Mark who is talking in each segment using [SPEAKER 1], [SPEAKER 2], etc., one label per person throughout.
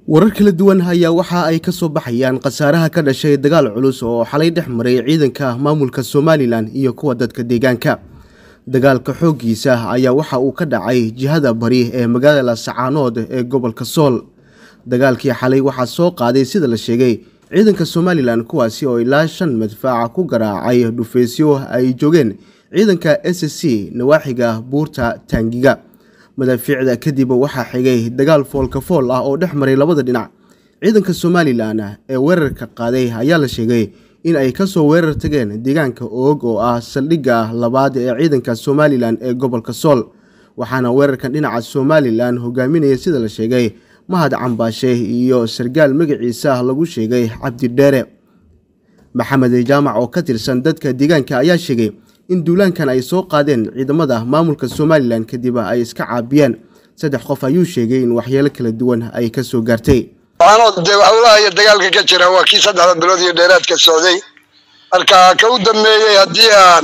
[SPEAKER 1] warar kala duwan ayaa waxa ay ka soo baxayaan khasaaraha ka dhashay dagaal culus oo xalay dhex maray ciidanka maamulka somalilan iyo kuwa dadka deegaanka dagaalka xooggiisa ayaa waxa uu ka dhacay jihada bari ee magaalada sacaanood ee gobolka sool dagaalkii xalay waxaa soo qaaday sida la sheegay ciidanka somalilan kuwaasi oo ilaa shan madfaaca ku garaacay dhufeysyo ay joogeen ciidanka s c nawaaxiga buurta taangiga madaafiicda kadib waxaa xigay dagaal foolka fool ah oo dhex maray labada dhinac ciidanka somalilan ee weerarka qaaday ayaa la sheegay in ay kasoo weerar tageen deegaanka oog oo ah saldhigga labaad ee ciidanka somalilan ee gobolka sool waxaana weerarkan dhinaca somalilan hogaaminaya sida la sheegay mahad cambaashe iyo sargaal magaciisa lagu sheegay cabdidheere maxamed jaamac oo ka tirsan dadka deegaanka ayaa sheegay in duulaankan ay soo qaadeen ciidamada maamulka somalilan kadib ay iska caabiyeen saddex qof ayuu sheegay in waxyeelo kala duwan ay ka soo gaartay
[SPEAKER 2] waxaanoo dee howlaha dagaalka ka jira waa kii saddexda bilood iyo dheeraadka socday marka ka u dambeeyey haddii aan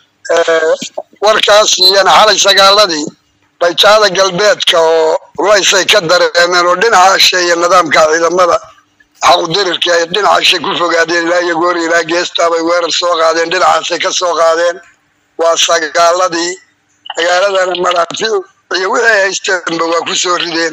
[SPEAKER 2] warkaas iyana xalay sagaaladii bayjaada galbeedka oo rulaysay ka dareemeen oo dhinaca ashe iyo nidaamka ciidamada xaqudirirka ay dhinaca ashe ku fogaadeen ilaa iyo goor ilaa geestaabay weerar soo qaadeen dhinacaasay ka soo qaadeen waa sagaaladii magaaladana maraafiic iyo wixii ay haysteenba waa ku soo rideen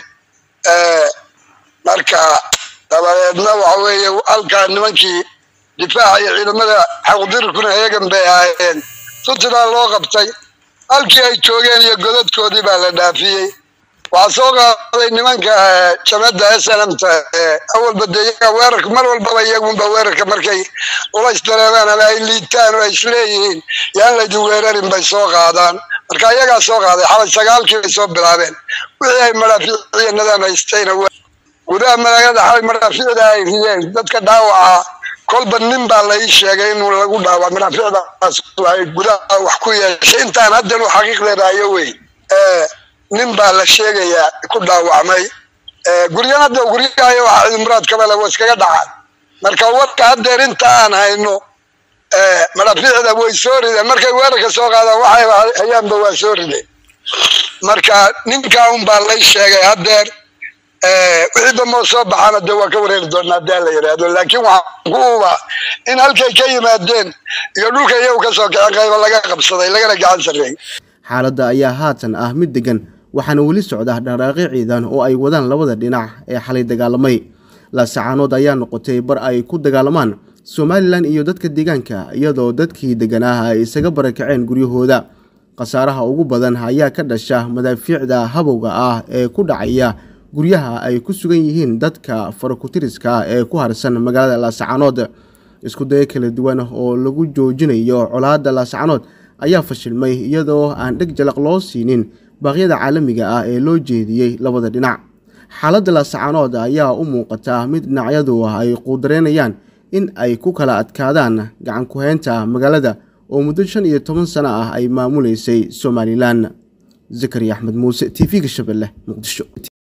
[SPEAKER 2] marka dabadeedna waxa weeye halkaa nimankii difaaca iyo ciidamada xaqudirirkuna eegan bay ahaayeen suntidaa loo qabtay halkii ay joogeen iyo godadkoodii baa la dhaafiyey waxaa soo qaaday nimanka jamada s n mta awalba de iyaga weerarka mar walbaba iyagunba weerarka markay ulays dareemaan ama ay liitaan oo ay isleeyihiin yaan laydin weerarin bay soo qaadaan marka iyagaa soo qaaday xalay sagaalkii bay soo bilaabeen wixii ay madhaafiiciyo nidaam haystayna gudaha magaalada xalay madhaafiicda ay rideen dadka dhaawaca kolba nin baa la ii sheegay inuu lagu dhaawac madhaafiicdaas ay gudaha wax ku yeeshay intaan haddan u xaqiiqdeedaayo wey nin baa la sheegayaa ku dhaawacmay guryan hadda guryahayo waxa ciidamuraad kabale wa iskaga dhacaan marka warka haddeer inta aan hayno madhafiicda way soo rideen markay weerarka soo qaadaan waxay hayaanba waa soo rideen marka ninkaa un baa lay sheegay haddeer wixii dambe soo baxaana dee waa ka wareeri doonaa hadii la yidhaahdo laakiin waxaan ku uba in halkay ka yimaadeen iyo dhulka iyagu ka soo kaceen qayba laga qabsaday lagana gacan sarreeyey
[SPEAKER 1] xaaladda ayaa haatan ah mid degan waxaana weli socda dhaqdhaaqyo ciidan oo ay wadaan labada dhinac ee xalay dagaalamay laasacaanood ayaa noqotay bar ay ku dagaalamaan somalilan iyo dadka deegaanka iyadoo dadkii deganaa ay isaga barakaceen guryahooda khasaaraha ugu badan ayaa ka dhasha madaafiicda habowga ah ee ku dhacaya guryaha ay ku sugan yihiin dadka farakutiriska ee ku harsan magaalada laasacaanood isku dayo kala duwan oo lagu joojinayo colaadda laasacanood ayaa fashilmay iyadoo aan dheg jalaq loo siinin baaqyada caalamiga ah ee loo jeediyey labada dhinac xaaladda laasacanood ayaa u muuqata mid dhinacyadu ay quudareynayaan in ay ku kala adkaadaan gacan ku-heynta magaalada oo muddo shan iyo toban sano ah ay maamuleysay somalilan zakariya axmed muuse t v-ga shabeelle muqdisho